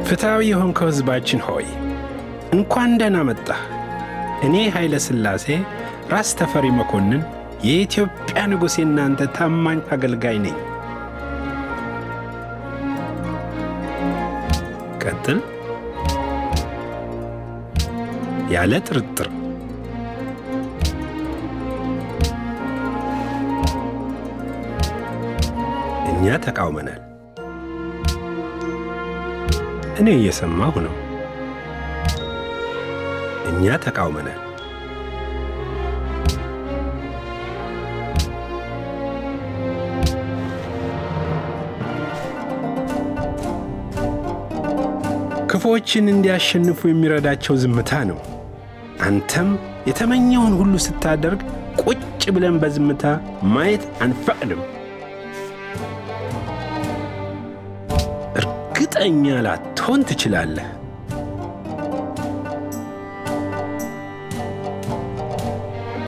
ፍትሐዊ የሆንከው ሕዝባችን ሆይ እንኳን ደህና መጣህ። እኔ ኃይለ ሥላሴ ራስ ተፈሪ መኮንን የኢትዮጵያ ንጉሥ የእናንተ ታማኝ አገልጋይ ነኝ። ቀጥል። ያለ ጥርጥር እኛ ተቃውመናል። እኔ እየሰማሁ ነው። እኛ ተቃውመናል። ክፉዎችን እንዲያሸንፉ የሚረዳቸው ዝምታ ነው። አንተም የተመኘውን ሁሉ ስታደርግ ቁጭ ብለን በዝምታ ማየት አንፈቅድም። እርግጠኛ ላትሆን ትችላለህ።